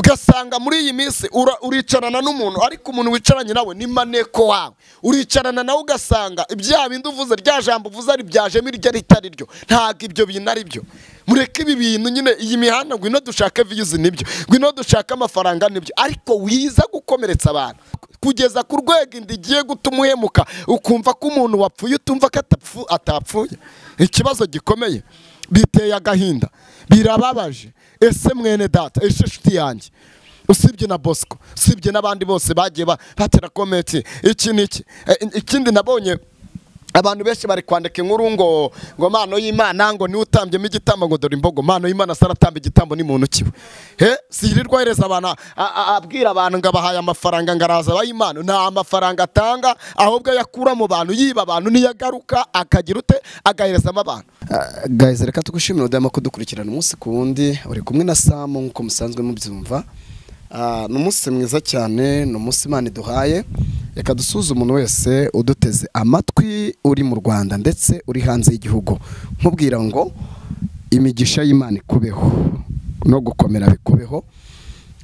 ugasanga muri iyi minsi ura- uricarana n'umuntu ariko umuntu wicaranye nawe ni maneko wawe uricarana nawe ugasanga ibya bindi uvuze rya jambo uvuze ari byajemo iryo ritari ryo ntabwo ibyo bintu ari byo mureke ibi bintu nyine iyi mihanda ngwino dushake viyuzi nibyo ngwino dushake amafaranga nibyo ariko wiza gukomeretsa abantu kugeza ku rwego inda igiye gutuma uhemuka ukumva ko umuntu wapfuye utumva ko atapfu- atapfuye ikibazo gikomeye biteye agahinda birababaje ese mwene data ese nshuti yanjye usibye na bosco usibye n'abandi bose bagiye ba- batera komenti iki n'iki E, ikindi nabonye abantu benshi bari kwandika inkuru ngo ngo mano y'imana ngo niwe utambyemo igitambo ngo dore imbogo mano y'imana saratamba igitambo ni muntu kiwe he sirirwa ahereza abantu a- a- abwira abantu ngo abahaye amafaranga ngo araza abaha imana nta mafaranga atanga ahubwo ayakura mu bantu yiba abantu niyo agaruka akagira ute agaherezamo abantu gahize reka tugushimira udahema kudukurikirana umunsi ku wundi uri kumwe na samu nk'uko musanzwe mubyumva Ah, ni umunsi mwiza cyane ni umunsi imana iduhaye reka dusuze umuntu wese uduteze amatwi uri mu rwanda ndetse uri hanze y'igihugu nkubwira ngo imigisha y'imana ikubeho no gukomera bikubeho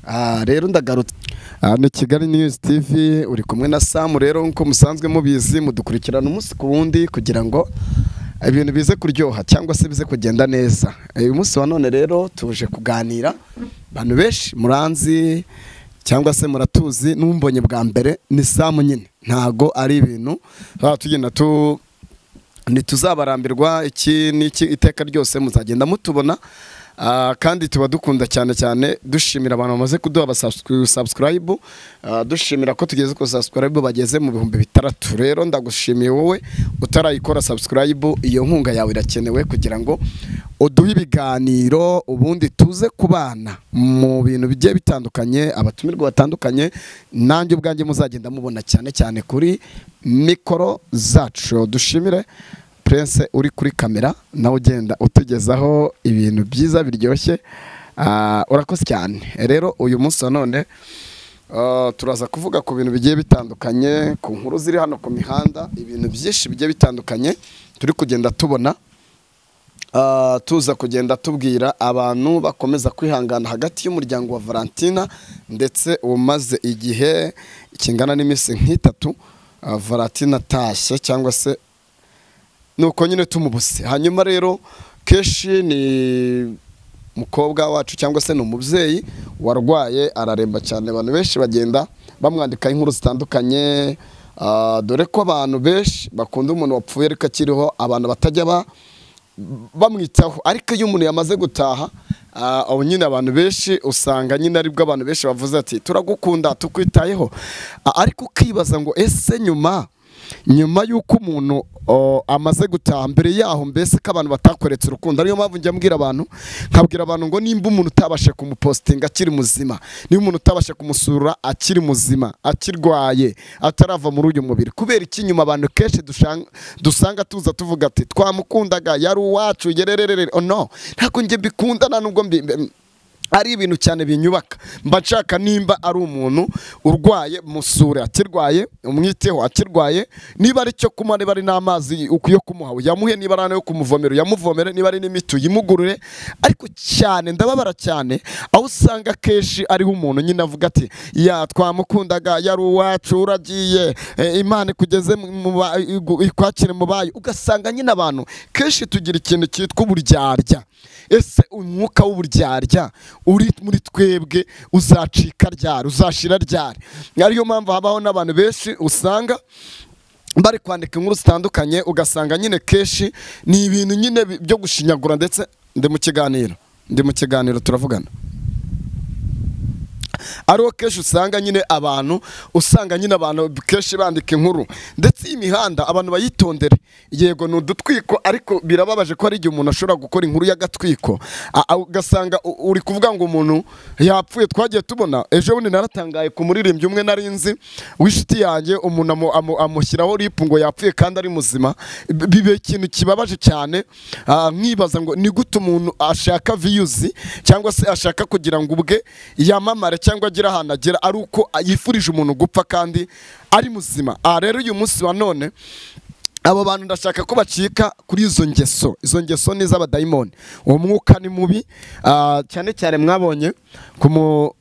Ah, rero ndagarutse Ah, ni kigali news tv uri kumwe na samu rero nk'uko musanzwe mubizi mudukurikirana umunsi ku wundi kugira ngo ibintu bize kuryoha cyangwa se bize kugenda neza uyu munsi wa none rero tuje kuganira abantu benshi muranzi cyangwa se muratuzi n'umbonye bwa mbere ni samu nyine ntago ari ibintu baba tugenda tu ntituzabarambirwa iki n'iki iteka ryose muzagenda mutubona Ah, kandi tuba dukunda cyane cyane dushimira abantu bamaze kuduha abasabsikarayibu dushimira ko tugeze ku basabsikarayibu bageze mu bihumbi bitandatu rero ndagushimiye wowe utarayikora sabsikarayibu iyo nkunga yawe irakenewe kugira ngo uduhe ibiganiro ubundi tuze ku bana mu bintu bigiye bitandukanye abatumirwa batandukanye nanjye ubwanjye muzagenda mubona cyane cyane kuri mikoro zacu dushimire Prince uri kuri kamera nawe ugenda utugezaho ibintu byiza biryoshye Ah, urakoze cyane rero uyu munsi wa none ah, turaza kuvuga ku bintu bigiye bitandukanye ku nkuru ziri hano ku mihanda ibintu byinshi bigiye bitandukanye turi kugenda tubona Ah, tuza kugenda tubwira abantu bakomeza kwihangana hagati y'umuryango wa valentina ndetse umaze igihe kingana n'iminsi nk'itatu ah, valentina atashye cyangwa se nuko nyine tumubuse hanyuma rero kenshi ni umukobwa wacu cyangwa se ni umubyeyi warwaye araremba cyane abantu benshi bagenda bamwandikaho inkuru zitandukanye ah, dore ko abantu benshi bakunda umuntu wapfuye ariko akiriho abantu batajya ba bamwitaho ariko iyo umuntu yamaze gutaha ah, aho nyine abantu benshi usanga nyine aribwo abantu benshi bavuze ati turagukunda tukwitayeho Ah, ariko ukibaza ngo ese nyuma nyuma y'uko umuntu o, amaze gutaha mbere yaho mbese ko abantu batakoretse urukundo ariyo mpamvu njya mbwira abantu nkabwira abantu ngo nimba umuntu utabasha kumupositinga akiri muzima niba umuntu utabasha kumusura akiri muzima akirwaye atarava muri uyu mubiri kubera iki nyuma abantu kenshi dushan- dusanga tuza tuvuga ati twamukundaga yari uwacu yerererere oh no ntabwo njye mbikunda nta nubwo mbi- mbi- ari ibintu cyane binyubaka mba nshaka nimba ari umuntu urwaye musure akirwaye umwiteho akirwaye niba ari cyo kunywa niba ari n'amazi yo kumuha uyamuhe niba ari ayo kumuvomera uyamuvomere niba ari n'imiti uyimugurure ariko cyane ndababara cyane aho usanga kenshi ariho umuntu nyine avuga ati ya twamukundaga yari uwacu uragiye eh, imana ikugeze mu- mu ba- igu- ikwakire mu bayo ugasanga nyine abantu kenshi tugira ikintu cyitwa uburyarya ese umwuka w'uburyarya uri muri twebwe uzacika ryari uzashira ryari ariyo mpamvu habaho n'abantu benshi usanga bari kwandika inkuru zitandukanye ugasanga nyine kenshi ni ibintu nyine bi- byo gushinyagura ndetse ndi mu kiganiro ndi mu kiganiro turavugana ariho kenshi usanga nyine abantu usanga nyine abantu kenshi bandika inkuru ndetse imihanda abantu bayitondere yego ni udutwiko ariko birababaje ko hari igihe umuntu ashobora gukora inkuru y'agatwiko A- a- ugasanga u- uri kuvuga ngo umuntu yapfuye twagiye tubona ejo bundi naratangaye ku muririmbyi umwe nari nzi w'inshuti yanjye umuntu amu- amu- amushyiraho ripu ngo yapfuye kandi ari muzima B- bibe ikintu kibabaje cyane Ah, nkibaza ngo ni gute umuntu ashaka viyuzi cyangwa se ashaka kugira ngo ubwe yamamare cyangwa agire ahantu agera ari uko yifurije umuntu gupfa kandi ari muzima aha rero uyu munsi wa none abo bantu ndashaka ko bacika kuri izo ngeso izo ngeso ni iz'abadayimoni uwo mwuka ni mubi ah, cyane cyane mwabonye ku mu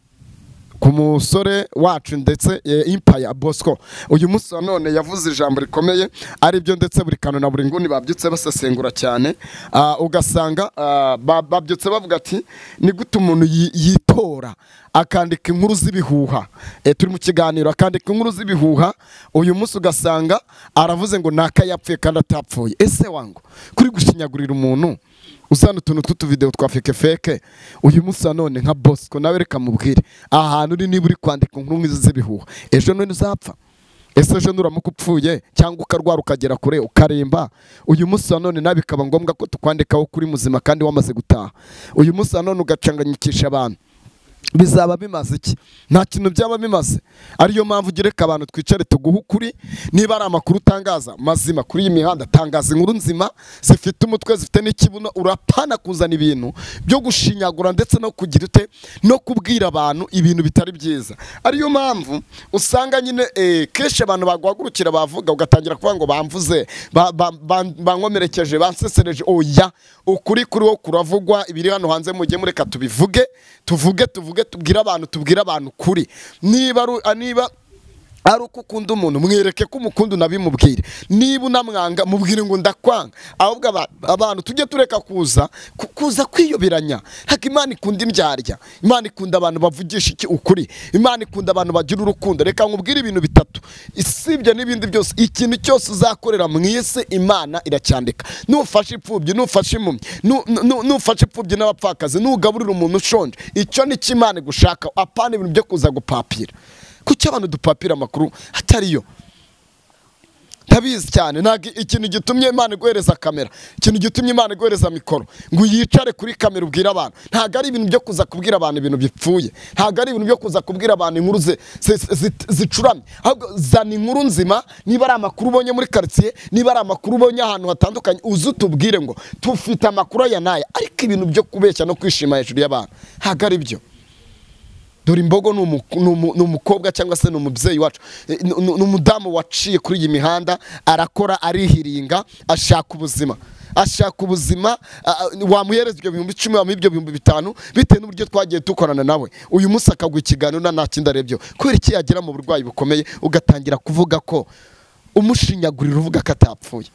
ku musore wacu ndetse eh, impaya bosco uyu munsi wa none yavuze ijambo rikomeye aribyo ndetse buri kantu na buri nguni babyutse basesengura cyane Ah, ugasanga ah, ba- babyutse bavuga ati ni gute umuntu yi- yitora akandika inkuru z'ibihuha Eh, turi mu kiganiro akandika inkuru z'ibihuha uyu munsi ugasanga aravuze ngo ni akayapfuye kandi atapfuye ese wangu kuri gushinyagurira umuntu uzana utuntu tw'utuvidewo twa feke feke uyu munsi nanone nka bosco nawe reka mubwire ahantu uri niba uri kwandika inkuru nk'izi z'ibihuha ejo none uzapfa ese ejo nuramuka upfuye cyangwa ukarwara ukagera kure ukaremba uyu munsi nanone nawe bikaba ngombwa ko tukwandikaho kuri muzima kandi wamaze gutaha uyu munsi nanone ugacanganyikisha abantu bizaba bimaze iki nta kintu byaba bimaze ariyo mpamvu ugereka abantu twicare tuguhe ukuri niba ari amakuru utangaza mazima kuri iyi mihanda tangaza inkuru nzima zifite umutwe zifite n'ikibuno urapana kuzana ibintu byo gushinyagura ndetse no kugira ute no kubwira abantu ibintu bitari byiza ariyo mpamvu usanga nyine eh, kenshi abantu baguhagurukira bavuga ugatangira kuvuga ngo bamvuze ba- ba- ba- bankomerekeje bansesereje oya ukuri kuri wo kuravugwa ibiri hano hanze mujye mureka tubivuge tuvuge tuvuge tubwire abantu tubwire abantu kuri niba ari- ah, niba ari uko ukunda umuntu mwereke ko umukunda unabimubwire niba unamwanga mubwire ngo ndakwanga ahubwo aba- abantu tujye tureka kuza ku- kuza kwiyoberanya haka imana ikunda indyarya imana ikunda abantu bavugisha iki ukuri imana ikunda abantu bagira urukundo reka nkubwire ibintu bitatu isibye n'ibindi byose ikintu cyose uzakorera mu isi imana iracyandika nufashe imfubyi nufashe impumyi nu- nu- nufashe imfubyi n'abapfakazi nugaburira umuntu ushonje icyo ni cyo imana igushaka apana ibintu byo kuza gupapira kuki abantu dupapira amakuru atariyo ntabizi cyane ntabwo ikintu gitumye imana iguhereza kamera ikintu gitumye imana iguhereza mikoro ngo yicare kuri kamera ubwire abantu ntabwo ari ibintu byo kuza kubwira abantu ibintu bipfuye ntabwo ari ibintu byo kuza kubwira abantu inkuru zi- zi- zi- zicuramye ahubwo zana inkuru nzima niba ari amakuru ubonye muri karitsiye niba ari amakuru ubonye ahantu hatandukanye uze utubwire ngo tufite amakuru aya n'aya ariko ibintu byo kubeshya no kwishima hejuru y'abantu ntabwo ari byo dore imbogo ni umu- ni umu- ni umukobwa cyangwa se ni umubyeyi wacu Eh, ni- ni ni umudamu waciye kuri iyi mihanda arakora arihiringa ashaka ubuzima ashaka ubuzima a- a- wamuhereza ibyo bihumbi icumi wamuha ibyo bihumbi bitanu bitewe n'uburyo twagiye dukorana nawe uyu munsi akaguha ikiganiro nta nta kindi arebyeho kubera iki yagira mu burwayi bukomeye ugatangira kuvuga ko umushinyagurira uvuga ko atapfuye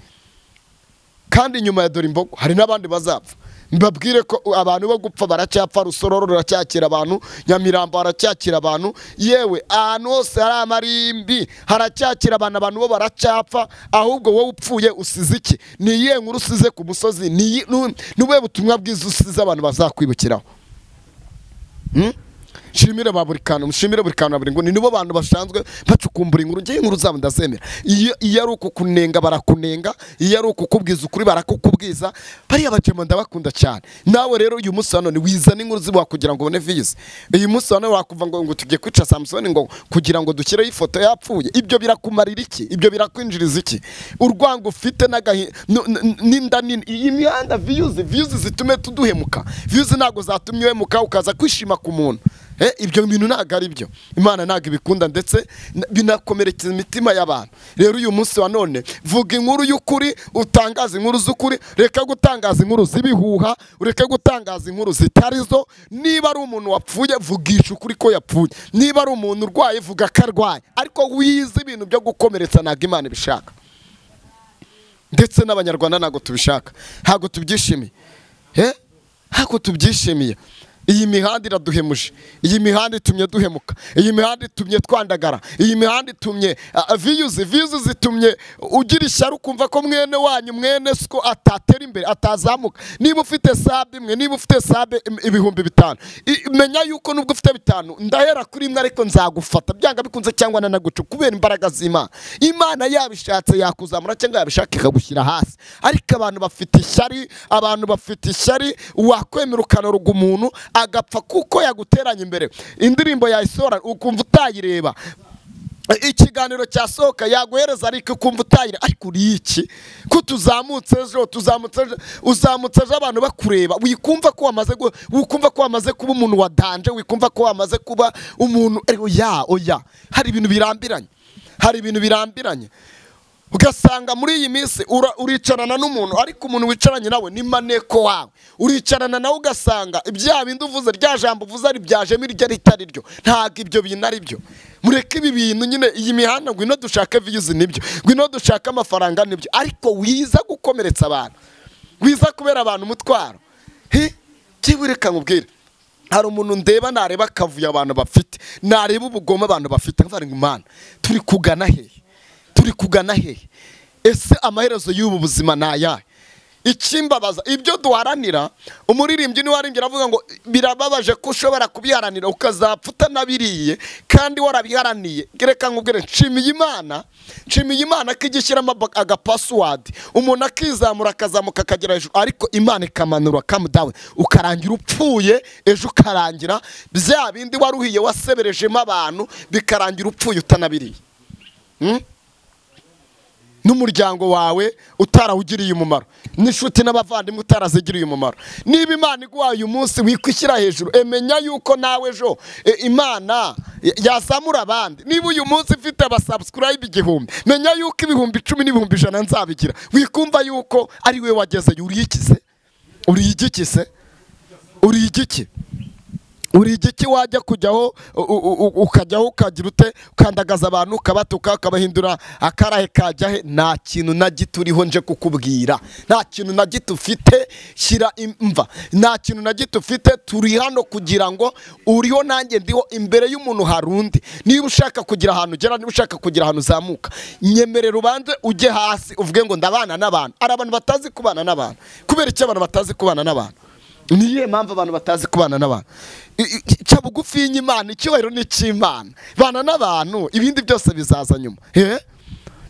kandi nyuma ya dore imbogo hari n'abandi bazapfa mbabwire ko abantu bo gupfa baracyapfa rusororo ruracyakira abantu nyamirambo haracyakira abantu yewe ahantu hose hari amarimbi haracyakira abantu abantu bo baracyapfa ahubwo wowe upfuye usize iki ni iyihe nkuru usize ku musozi ni iyi- nu- ni ubuhe butumwa bwiza usize abantu bazakwibukiraho Hmm? shimire ba buri kantu mushimire buri kantu na buri nguni nibo bantu basanzwe bacukumbura inkuru ngewe inkuru zabo ndazemera iyo iyo ari ukukunenga barakunenga iyo ari ukukubwiza ukuri barakukubwiza bariya bajema ndabakunda cyane nawe rero uyu munsi wa none wizana inkuru ziwa kugira ngo ubone vize uyu munsi wa none wakuva ngo ngo tugiye kwica samusoni ngo kugira ngo dushyireho ifoto yapfuye ibyo birakumarira iki ibyo birakwinjiriza iki urwango ufite n'agahi- nu- nu- n'inda nini iyi mihanda viyuzi viyuzi zitume tuduhemuka viyuzi ntabwo zatumye uhemuka ukaza kwishima ku muntu Eh, ibyo bintu ntabwo ari byo imana ntabwo ibikunda ndetse n- binakomerekeza imitima y'abantu rero uyu munsi wa none vuga inkuru y'ukuri utangaze inkuru z'ukuri reka gutangaza inkuru z'ibihuha ureke gutangaza inkuru zitari zo niba ari umuntu wapfuye vugisha ukuri ko yapfuye niba ari umuntu urwaye vuga ko arwaye ariko wize ibintu byo gukomeretsa ntabwo imana ibishaka ndetse n'abanyarwanda ntabwo tubishaka ntabwo tubyishimiye Eh? ntabwo tubyishimiye iyi mihanda iraduhemuje iyi mihanda itumye duhemuka iyi mihanda itumye twandagara iyi mihanda itumye ah, viyuzi viyuzi zitumye ugira ishyari ukumva ko mwene wanyu mwene siko atatera imbere atazamuka niba ufite sabe imwe niba ufite sabe im- ibihumbi bitanu I- menya yuko nubwo ufite bitanu ndahera kuri imwe ariko nzagufata byanga bikunze cyangwa nanaguca kubera imbaraga z'imana imana yabishatse yakuzamura cyangwa yabishaka ikagushyira hasi ariko abantu bafite ishyari abantu bafite ishyari wakwemera ukanoruga umuntu agapfa kuko yaguteranya imbere indirimbo yayisohora ukumva utayireba ikiganiro cyasohoka yaguhereza ariko ukumva utayira ariko uriye iki ko tuzamutse ejo tuzamutse ejo uzamutse ejo abantu bakureba wikumva ko wamaze gu- wikumva ko wamaze kuba umuntu wadanje wikumva ko wamaze kuba umuntu oya oya hari ibintu birambiranye hari ibintu birambiranye ugasanga muri iyi minsi ura- uricarana n'umuntu ariko umuntu wicaranye nawe ni maneko wawe uricarana nawe ugasanga ibyaha bindi uvuze rya jambo uvuze ari byajemo iryo ritari ryo ntabwo ibyo bintu ari byo mureke ibi bintu nyine iyi mihanda ngwino dushake viyuzi nibyo ngwino dushake amafaranga nibyo ariko wiza gukomeretsa abantu wiza kubera abantu umutwaro hi byibure nkubwire hari umuntu ndeba nareba akavuyo abantu bafite nareba ubugome abantu bafite nkavuga ngo imana turi kugana hehe turi kugana hehe ese amaherezo y'ubu buzima ni ayahe ikimbabaza ibyo duharanira umuririmbyi niwe waririmbye aravuga ngo birababaje ko ushobora kubiharanira ukazapfa utanabiriye kandi warabiharaniye reka nkubwire nshimiye imana nshimiye imana ko ijya ishyiramo aba- agapasuwadi umuntu akizamura akazamuka akagera hejuru ariko imana ikamanura kamudawe ukarangira upfuye ejo ukarangira bya bindi waruhiye waseberejemo abantu bikarangira upfuye utanabiriye n'umuryango wawe utarawugiriye umumaro n'inshuti n'abavandimwe utarazigiriye umumaro niba imana iguhaye uyu munsi wikwishyira hejuru emenya yuko nawe ejo e, imana y- yazamura abandi niba uyu munsi mfite abasubscribe igihumbi menya yuko ibihumbi icumi n'ibihumbi ijana nzabigira wikumva yuko ari we wagezeyo uriyikize uriyigikise uriyigike urige iki wajya kujyaho u- u- u- ukajyaho ukagira ute ukandagaza abantu ukabatuka ukabahindura akarahe kajya he nta kintu na gito uriho nje kukubwira nta kintu na gito ufite shyira imva nta kintu na gito ufite turi hano kugira ngo uriho nanjye ndiho imbere y'umuntu hari undi niba ushaka kugira ahantu ugera niba ushaka kugira ahantu uzamuka nyemerera ubanze ujye hasi uvuge ngo ndabana n'abantu hari abantu batazi kubana n'abantu kubera iki abantu batazi kubana n'abantu ni iyihe mpamvu abantu batazi kubana n'abantu I- i- ca bugufi y'imana icyubahiro ni icy'imana bana n'abantu ibindi byose bizaza nyuma Eh?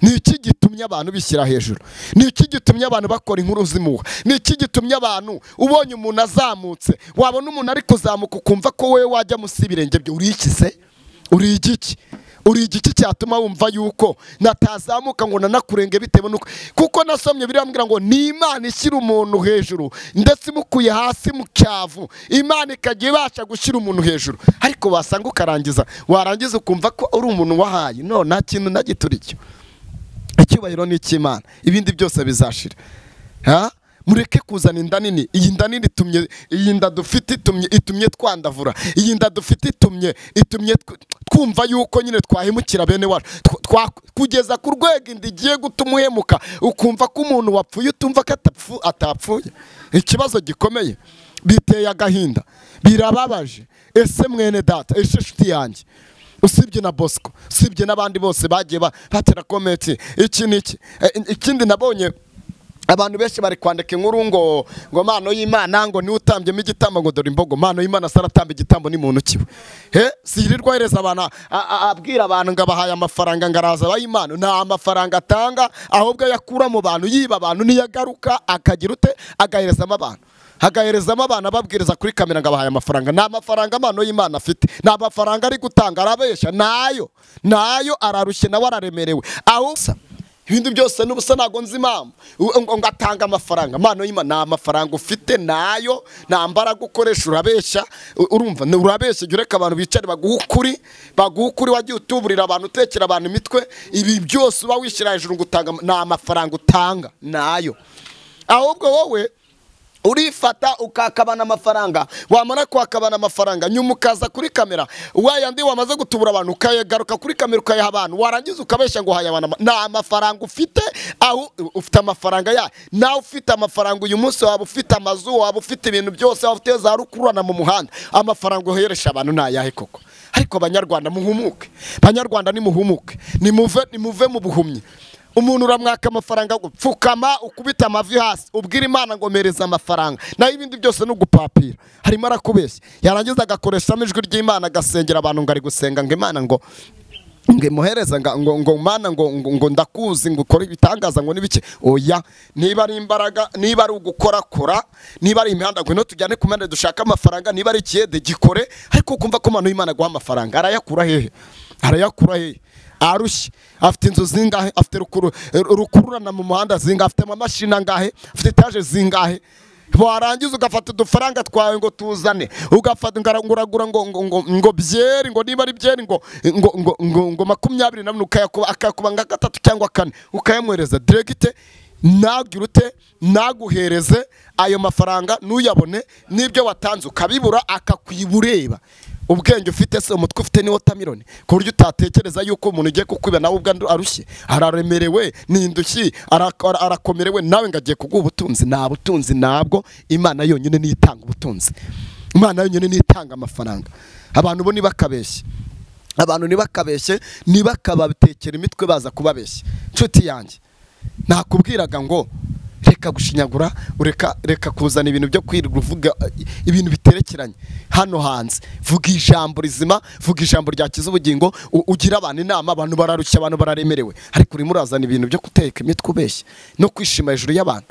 ni iki gitumye abantu bishyira hejuru ni iki gitumye abantu bakora inkuru zimuha ni iki gitumye abantu ubonye umuntu azamutse wabona umuntu ari kuzamuka ukumva ko wowe wajya munsi y'ibirenge bye urikize uri igiki uri igiki cyatuma wumva yuko natazamuka ngo nanakurenge bitewe nuko kuko nasomye biriya mbwira ngo ni imana ishyira umuntu hejuru ndetse imukuye hasi mu cyavu imana ikajya ibasha gushyira umuntu hejuru ariko wasanga ukarangiza warangiza ukumva ko uri umuntu wahaye no nta kintu na gito uricyo icyubahiro ni icy'imana ibindi byose bizashira ha? mureke kuzana inda nini iyi nda nini itumye iyi nda dufite itumye itumye twandavura iyi nda dufite itumye itumye tw- twumva yuko nyine twahemukira bene wacu Tw- twa- kugeza ku rwego inda igiye gutuma uhemuka ukumva ko umuntu wapfuye utumva ko atapfu- atapfuye ikibazo gikomeye biteye agahinda birababaje ese mwene data ese nshuti yanjye usibye na bosco usibye n'abandi bose bagiye ba- batera komenti iki n'iki Eh, ikindi nabonye abantu benshi bari kwandika inkuru ngo ngo mano y'imana ngo niwe utambyemo igitambo ngo dore imbogo mano y'imana saratamba igitambo ni muntu kiwe he sirirwa hereza abantu a- a- abwira abantu ngo abahaye amafaranga ngo araza abaha imana nta amafaranga atanga ahubwo ayakura mu bantu yiba abantu niyo agaruka akagira ute agaherezamo abantu hagaherezamo abana babwiriza kuri kamera ngo abahaye amafaranga nta mafaranga amano y'imana afite nta mafaranga ari gutanga arabeshya nayo nayo ararushye nawe araremerewe aho usa ibindi byose n'ubusa ntabwo nzi impamvu U- ngo ngo atanga amafaranga amano y'imana nta mafaranga ufite nayo nta mbaraga ukoresha urabeshya U- urumva ni urabeshya jya ureka abantu bicare baguhe ukuri baguhe ukuri wagiye utuburira abantu utekera abantu imitwe ibi byose uba wishyira hejuru ngo utanga nta mafaranga utanga nayo ahubwo wowe urifata ukakabana amafaranga wamara kuhakabana amafaranga nyuma ukaza kuri kamera wayandi wamaze gutubura abantu ukayagaruka kuri kamera ukayaha abantu warangiza ukabeshya ngo hayabana nta mafaranga ufite aho ufite amafaranga ya nawe ufite amafaranga uyu munsi waba ufite amazu waba ufite ibintu byose waba ufite za rukururana mu muhanda amafaranga uheresha abantu ni ayahe koko ariko banyarwanda muhumuke banyarwanda nimuhumuke nimuve nimuve mu buhumyi umuntu uramwaka amafaranga ngo pfukama ukubita amavi hasi ubwira imana ngo mereza amafaranga naho ibindi byose ni ugupapira harimo arakubeshya yarangiza agakoreshamo ijwi ry'imana agasengera abantu ngo ari gusenga ngo imana ngo ngo imuhereza nga- ngo ngo mana ngo ngo ngo ndakuzi ngo ukore ibitangaza ngo n'ibiki oya niba ari imbaraga niba ari ugukorakora niba ari imihanda ngwino tujyane ku mpande dushaka amafaranga niba ari ikiyede gikore ariko ukumva ko manu y'imana aguha amafaranga arayakura hehe arayakura hehe arushye afite inzu zingahe afite rukuru- rukururana mu muhanda zingahe afite amamashini angahe afite etaje zingahe warangiza ugafata udufaranga twawe ngo tuzane ugafata ngo uragura ngo ngo ngo ngo byeri ngo niba ari byeri ngo ngo ngo ngo ngo makumyabiri na bine ukayakuba akayakuba nka gatatu cyangwa kane ukayamwohereza diregite ntabwire ute naguhereze ayo mafaranga ntuyabone n'ibyo watanze ukabibura akakwibureba ubwenge ufite se umutwe ufite ni wotamironi ku buryo utatekereza yuko umuntu ugiye kukwiba nawe ubwe arushye araremerewe ni indushyi ara- ara- arakomerewe nawe ngo agiye kuguha ubutunzi nta butunzi ntabwo imana yonyine niyo itanga ubutunzi imana yonyine niyo itanga amafaranga abantu bo ntibakabeshye abantu ntibakabeshye ntibakabatekera imitwe baza kubabeshya nshuti yanjye nakubwiraga ngo reka gushinyagura ureka reka kuzana ibintu byo kwirirwa uvuga eh, ibintu biterekeranye hano hanze vuga ijambo rizima vuga ijambo ryakiza ubugingo u- ugira abantu inama abantu bararushya abantu bararemerewe ariko urimo urazana ibintu byo guteka imitwe ubeshya no kwishima hejuru y'abantu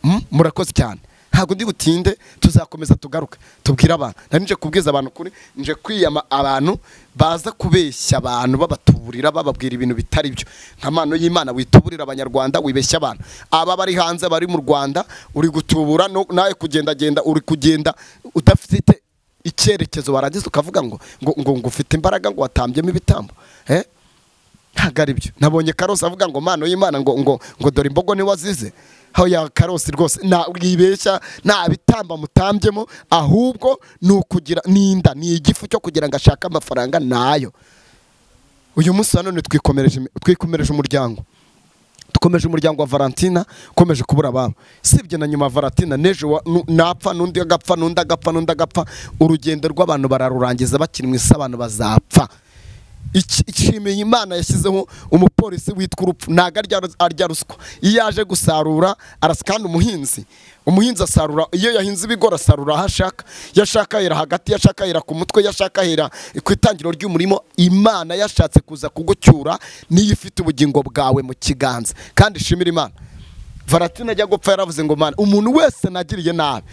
Mm, murakoze cyane ntabwo ndi butinde tuzakomeza tugaruke tubwire abantu nari nje kubwiza abantu kuri nje kwiyama abantu baza kubeshya abantu babatuburira bababwira ibintu bitari byo nka mpano y'imana wituburira abanyarwanda wibeshya abantu aba bari hanze bari mu rwanda uri gutubura no- nawe kugendagenda uri kugenda udafite icyerekezo warangiza ukavuga ngo ngo ngo ngo ufite imbaraga ngo watambyemo ibitambo eh? ntabwo ari byo nabonye karose avuga ngo mpano y'imana ngo ngo ngo dore imbogo niwe wazize aho ya karose rwose ntabwibeshya nta bitamba mutambyemo ahubwo ni ukugira ni inda ni igifu cyo kugira ngo ashake amafaranga nayo uyu munsi nanone twikomereje twikomereje umuryango dukomeje umuryango wa valentina ukomeje kubura ababo sibye na nyuma ya valentina n'ejo wa- nu- napfa n'undi agapfa n'undi agapfa n'undi agapfa urugendo rw'abantu bararurangiza bakiri mu isi abantu bazapfa Iki- ishimiye imana yashyizeho umupolisi witwa urupfu ntabwo arya rus- arya ruswa iyo yaje gusarura arasa kandi umuhinzi umuhinzi asarura iyo yahinze ibigori asarura aho ashaka iyo ashaka ahera hagati iyo ashaka ahera ku mutwe iyo ashaka ahera ku itangiriro ry'umurimo imana yashatse kuza kugucyura niyo ifite ubugingo bwawe mu kiganza kandi ishimire imana varatine ajya gupfa yaravuze ngo mana umuntu wese nagiriye nabi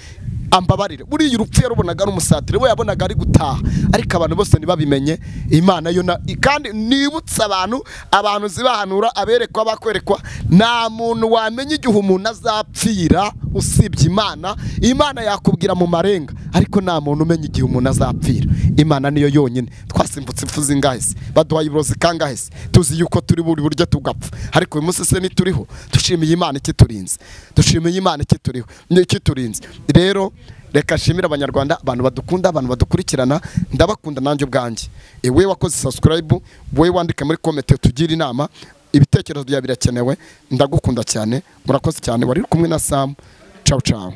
ambabarire buriya urupfu yarubonaga ari umusatire we yabonaga ari gutaha ariko abantu bose ntibabimenye imana yo na- i- kandi nibutsa abantu abantu zibahanura aberekwa bakwerekwa nta muntu wamenya igihe umuntu azapfira usibye imana imana yakubwira mu marenga ariko nta muntu umenya igihe umuntu azapfira imana niyo yonyine twasimbutse impfu zingahe se baduhaye uburozi kangahe se tuzi yuko turi buri buryo tugapfa ariko uyu munsi se ntituriho dushimiye imana ikiturinze dushimiye imana ikituriho ikiturinze rero reka nshimire abanyarwanda abantu badukunda abantu badukurikirana ndabakunda nanjye ubwanjye iwe wakoze subscribe wowe wandike muri komenti tugira inama ibitekerezo byawe birakenewe ndagukunda cyane murakoze cyane wari uri kumwe na samu cawu cawu